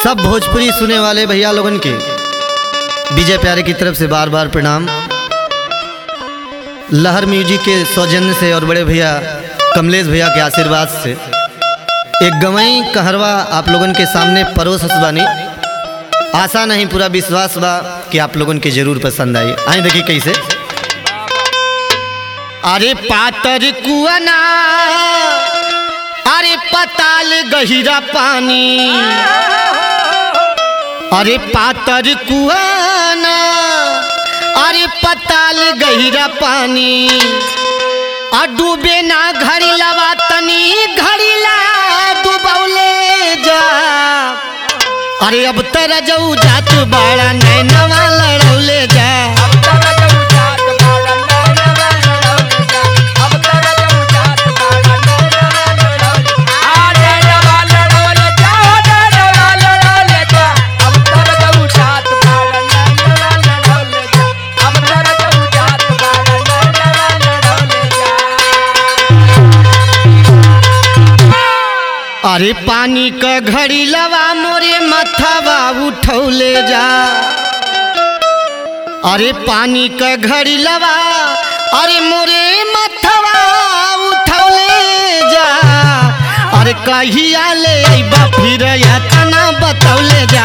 सब भोजपुरी सुने वाले भैया लोगन के विजय प्यारे की तरफ से बार बार प्रणाम लहर म्यूजिक के सौजन्य से और बड़े भैया कमलेश भैया के आशीर्वाद से एक गवई कहरवा आप लोगन के सामने परोस बानी आशा नहीं पूरा विश्वास बा कि आप लोगन के जरूर पसंद आई आई देखिए कैसे अरे पातर कुआना अरे पताल गहिरा पानी अरे पातर कुआना अरे पताल गहिरा पानी आ डूबे ना घड़ी लवा तनी घड़ी ला डूबौले जा अरे अब तर जाऊ जात बाड़ा नैनवा लड़ौले जा अरे पानी क घड़ी लवा मोरे मथवा उठौले जा अरे पानी क घड़ी लवा अरे मोरे मथवा उठौले जा अरे कहिया ले अइबा फिर या तना बतौले जा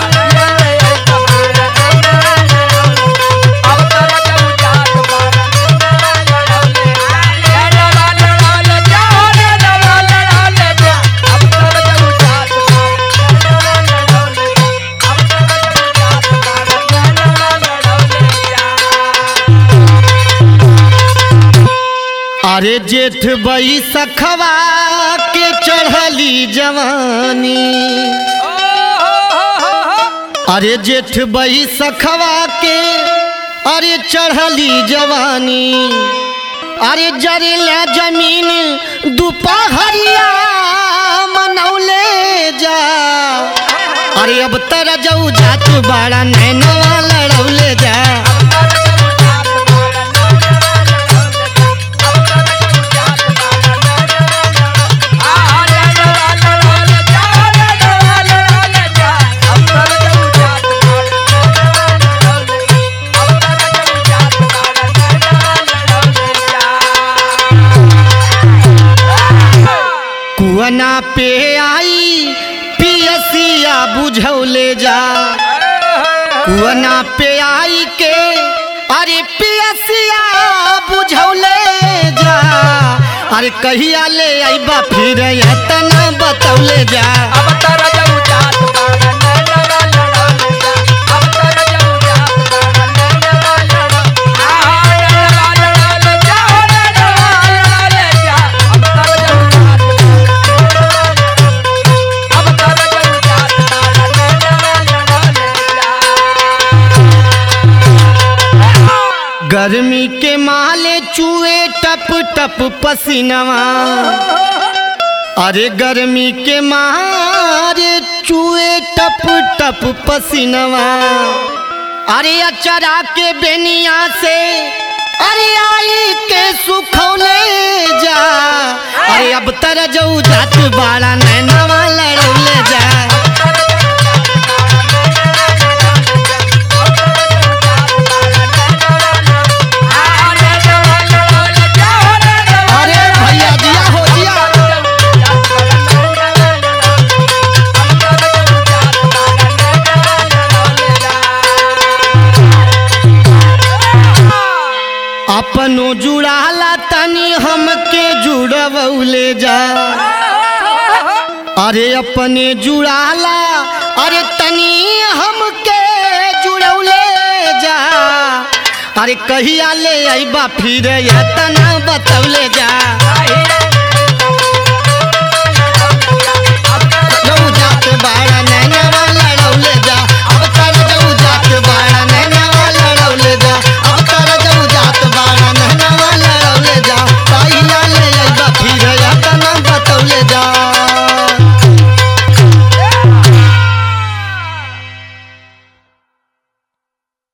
अरे जेठ बई सखवा के चढ़ली जवानी अरे जेठ बई सखवा के अरे चढ़ली जवानी अरे जरेला जमीन दुपहरिया मनौले जा अरे अब तर जाऊ जात बाड़ा नैनवा लड़ौले जा कुआना पे आई पियसिया बुझौले जा कुआना पे आई के अरे पियसिया बुझौले जा अरे कहिया ले अइबा फिर तना बतौले जा गर्मी के माले चूहे टप टप पसीनवा अरे गर्मी के मारे चूहे टप टप पसीनवा अरे अचरा के बेनिया से अरे आई के सुखौले जा अरे अब तर जाऊ जात बाड़ा नैनवा लड़ौले जा अरे भैया जिया हो जिया अपनो जुड़ाला तनी हमके जुड़वले जा अरे अपने जुड़ाला अरे तनी हमके जुड़ौले जा अरे कहिया ले अइबा फिर या तना बतौले जा